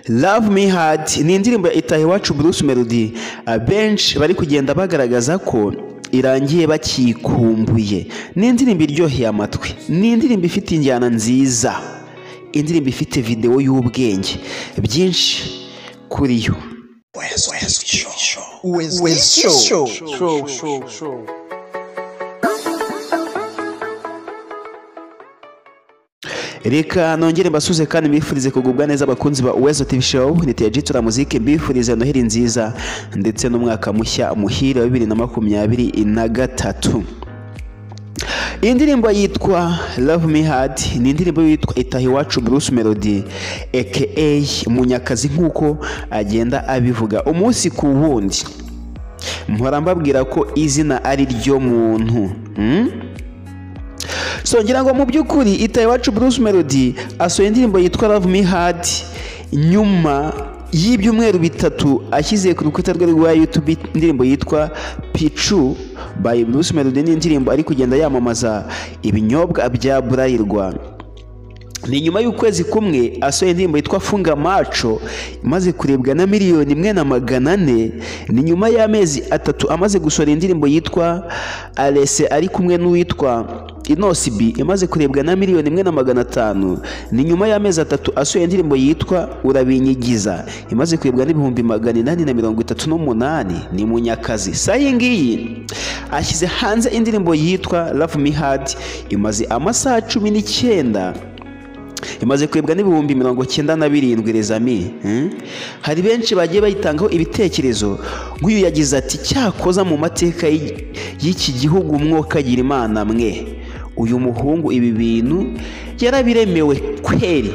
Love Me Hard ni indirimbo ya Itaha Iwacu Bruce Melody abenshi bari kugenda bagaragaza ko irangiye bakikumbuye ni indirimbo iryoheye amatwi ni indirimbo ifite injyana nziza indirimbo ifite videwo y'ubwenge byinshi kuri yo reka nongere mbasuze kandi mbifurize kugubwa neza abakunzi ba Uwezo TV Show niteye Jitura Music mbifurize noheri nziza ndetse n'umwaka mushya muhire wa bibiri na makumyabiri na gatatu iyi ndirimbo yitwa Love Me Hard ni indirimbo yitwa Itaha Iwacu Bruce Melody aka Munyakazi nk'uko agenda abivuga umunsi ku wundi mpora mbabwira ko izina ari ryo muntu hmm? so ngira ngo mu by'ukuri itaha iwacu Bruce Melody asohoye indirimbo yitwa Love Me Hard nyuma y'ibyumweru bitatu ashyize ku rukuta rwe rwa YouTube indirimbo yitwa Pichu by Bruce Melody ni indirimbo ari kugenda yamamaza ibinyobwa bya Burarirwa ni nyuma y'ukwezi kumwe asohoye indirimbo yitwa funga maco imaze kurebwa na miliyoni imwe na magana ane ni nyuma y'amezi atatu amaze gusohora indirimbo yitwa arese ari kumwe n'uwitwa inosibi imaze kurebwa na miliyoni imwe na magana atanu ni nyuma y'amezi atatu asohoye indirimbo yitwa urabinyigiza imaze kurebwa n'ibihumbi magana inani na mirongo itatu n'umunani ni munyakazi saha iyi ngiyi ashyize hanze indirimbo yitwa love me hard imaze amasaha cumi n'icyenda imaze kwebwa n'ibihumbi mirongo cyenda na birindwi rezami hari benshi bagiye bayitangaho ibitekerezo nk'uyu yagize ati cyakoza mu mateka y'iki gihugu mwokagira imana mwe uyu muhungu ibi bintu yarabiremewe kweri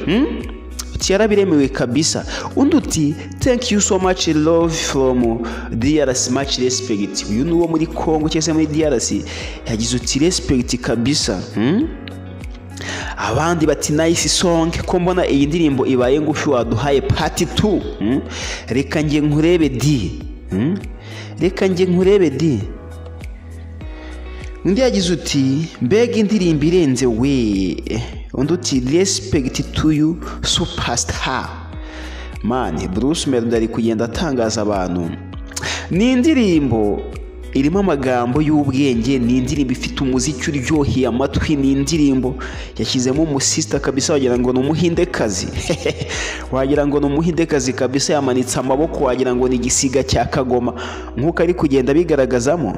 yarabiremewe kabisa undi uti thank you so much love from DRC much respect uyu ni uwo muri congo cyangwa se muri DRC yagize uti respect kabisa abandi bati nayisi songe ko mbona iyi ndirimbo ibaye ngufi waduhaye pati tu reka njye nkurebe di reka njye nkurebe di undi yagize uti mbega indirimbo irenze we undi uti respekiti tuyu supasita mani Bruce Melody ari kugenda atangaza abantu ni indirimbo irimo amagambo y'ubwenge ni indirimbo ifite umuziki uryoheye amatwi ni indirimbo yashyizemo umusisita kabisa wagira ngo ni umuhindekazi wagira ngo ni umuhindekazi kabisa yamanitse amaboko wagira ngo ni igisiga cya kagoma nk'uko ari kugenda abigaragazamo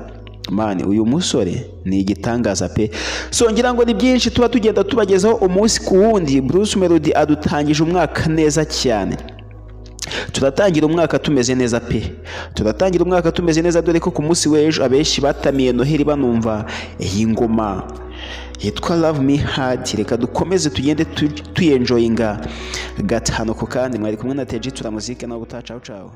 mani uyu musore ni igitangaza pe songera ngo ni byinshi tuba tugenda tubagezaho umunsi ku wundi Bruce Melody adutangije umwaka neza cyane turatangira umwaka tumeze neza pe turatangira umwaka tumeze neza dore ko ku munsi w'ejo abenshi batamiye noheli banumva iyi ngoma yitwa love me hard reka dukomeze tugende tuyenjoyinga gatanu ku kandi mwari kumwe na teji turamuzike nawe utacaho cawe